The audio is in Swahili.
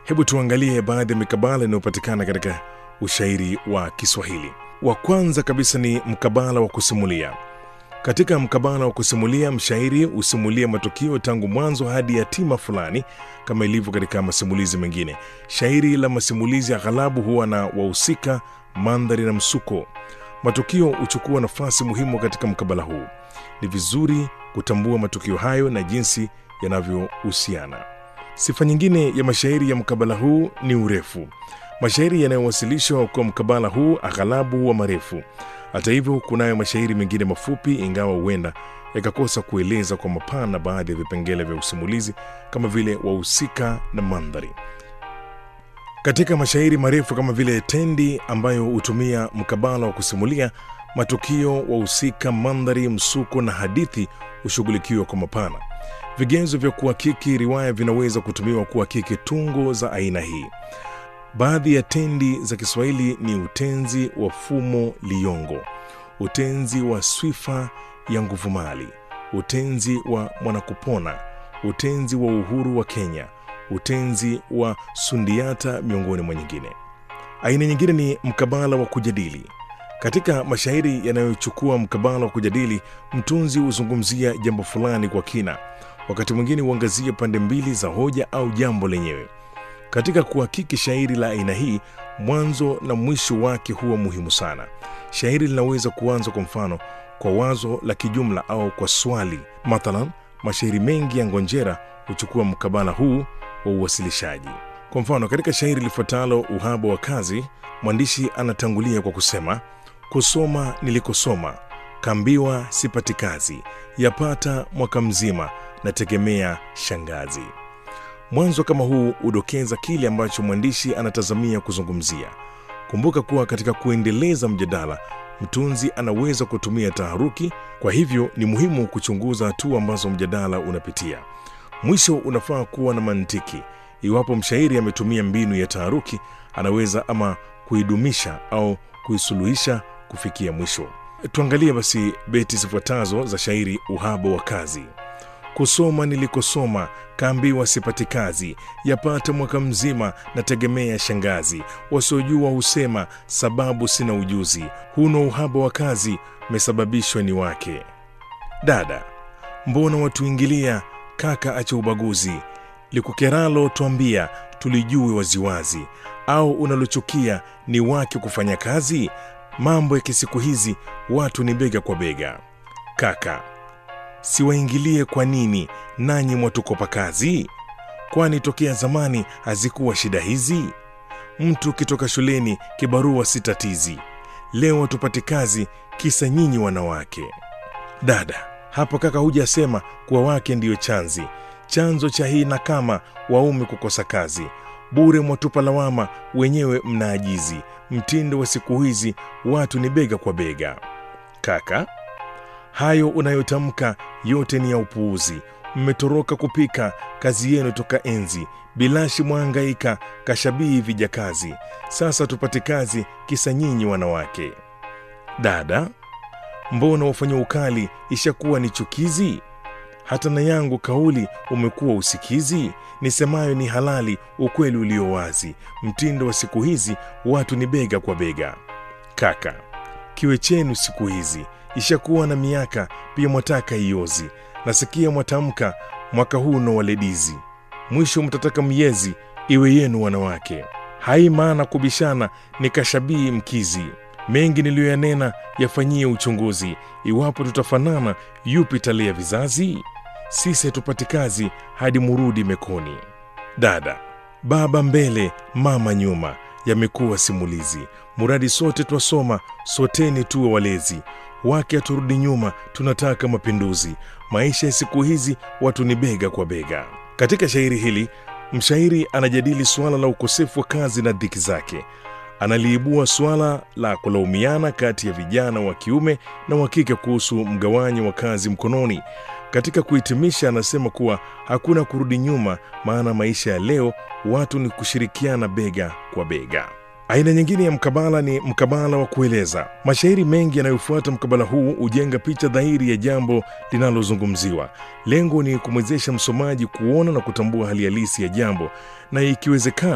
Hebu tuangalie baadhi ya mikabala inayopatikana katika ushairi wa Kiswahili. Wa kwanza kabisa ni mkabala wa kusimulia. Katika mkabala wa kusimulia, mshairi husimulia matukio tangu mwanzo hadi hatima fulani, kama ilivyo katika masimulizi mengine. Shairi la masimulizi aghalabu huwa na wahusika, mandhari na msuko. Matukio huchukua nafasi muhimu katika mkabala huu. Ni vizuri kutambua matukio hayo na jinsi yanavyohusiana. Sifa nyingine ya mashairi ya mkabala huu ni urefu. Mashairi yanayowasilishwa kwa mkabala huu aghalabu huwa marefu. Hata hivyo, kunayo mashairi mengine mafupi, ingawa huenda yakakosa kueleza kwa mapana baadhi ya vipengele vya usimulizi kama vile wahusika na mandhari. Katika mashairi marefu kama vile Tendi ambayo hutumia mkabala wa kusimulia matukio, wahusika, mandhari, msuko na hadithi hushughulikiwa kwa mapana. Vigezo vya kuhakiki riwaya vinaweza kutumiwa kuhakiki tungo za aina hii. Baadhi ya tendi za Kiswahili ni utenzi wa fumo liyongo, utenzi wa swifa ya nguvumali, utenzi wa mwanakupona, utenzi wa uhuru wa Kenya, utenzi wa sundiata, miongoni mwa nyingine. Aina nyingine ni mkabala wa kujadili. Katika mashairi yanayochukua mkabala wa kujadili, mtunzi huzungumzia jambo fulani kwa kina, wakati mwingine huangazia pande mbili za hoja au jambo lenyewe. Katika kuhakiki shairi la aina hii, mwanzo na mwisho wake huwa muhimu sana. Shairi linaweza kuanza kwa mfano kwa wazo la kijumla au kwa swali. Mathalan, mashairi mengi ya Ngonjera huchukua mkabala huu wa uwasilishaji. Kwa mfano, katika shairi lifuatalo Uhaba wa Kazi, mwandishi anatangulia kwa kusema kusoma nilikosoma, kaambiwa sipati kazi, yapata mwaka mzima, nategemea shangazi. Mwanzo kama huu hudokeza kile ambacho mwandishi anatazamia kuzungumzia. Kumbuka kuwa katika kuendeleza mjadala, mtunzi anaweza kutumia taharuki. Kwa hivyo ni muhimu kuchunguza hatua ambazo mjadala unapitia. Mwisho unafaa kuwa na mantiki. Iwapo mshairi ametumia mbinu ya taharuki, anaweza ama kuidumisha au kuisuluhisha kufikia mwisho. Tuangalie basi beti zifuatazo za shairi Uhaba wa Kazi. Kusoma nilikosoma, kaambiwa sipati kazi, yapata mwaka mzima, nategemea shangazi. Wasiojua husema sababu sina ujuzi, huno uhaba wa kazi, mesababishwa ni wake. Dada, mbona watuingilia? Kaka acha ubaguzi, likukeralo twambia, tulijue waziwazi. Au unalochukia ni wake kufanya kazi? Mambo ya kisiku hizi watu ni bega kwa bega. Kaka, siwaingilie kwa nini? Nanyi mwatukopa kazi? Kwani tokea zamani hazikuwa shida hizi? Mtu kitoka shuleni kibarua si tatizi, leo hatupati kazi kisa nyinyi wanawake. Dada, hapo kaka hujasema kuwa wake ndiyo chanzi chanzo cha hii na kama waume kukosa kazi bure, mwatupa lawama, wenyewe mnaajizi. Mtindo wa siku hizi watu ni bega kwa bega. Kaka, hayo unayotamka yote ni ya upuuzi. Mmetoroka kupika kazi yenu toka enzi, bilashi mwangaika kashabii vijakazi. Sasa tupate kazi kisa nyinyi wanawake. Dada, mbona wafanya ukali ishakuwa ni chukizi? Hata na yangu kauli umekuwa usikizi. Nisemayo ni halali, ukweli ulio wazi. Mtindo wa siku hizi watu ni bega kwa bega. Kaka, kiwe chenu siku hizi ishakuwa na miaka, pia mwataka iozi. Nasikia mwatamka mwaka huu no waledizi, mwisho mtataka miezi iwe yenu wanawake. Hai maana kubishana ni kashabii mkizi, mengi niliyoyanena yafanyie uchunguzi. Iwapo tutafanana, yupi talia vizazi? Sisi hatupati kazi hadi murudi mekoni. Dada, baba mbele, mama nyuma, yamekuwa simulizi. Muradi sote twasoma, soteni tuwe walezi wake haturudi nyuma, tunataka mapinduzi. Maisha ya siku hizi watu ni bega kwa bega. Katika shairi hili mshairi anajadili suala la ukosefu wa kazi na dhiki zake. Analiibua suala la kulaumiana kati ya vijana wa kiume na wa kike kuhusu mgawanyo wa kazi mkononi. Katika kuhitimisha, anasema kuwa hakuna kurudi nyuma, maana maisha ya leo watu ni kushirikiana bega kwa bega. Aina nyingine ya mkabala ni mkabala wa kueleza. Mashairi mengi yanayofuata mkabala huu hujenga picha dhahiri ya jambo linalozungumziwa. Lengo ni kumwezesha msomaji kuona na kutambua hali halisi ya jambo, na ikiwezekana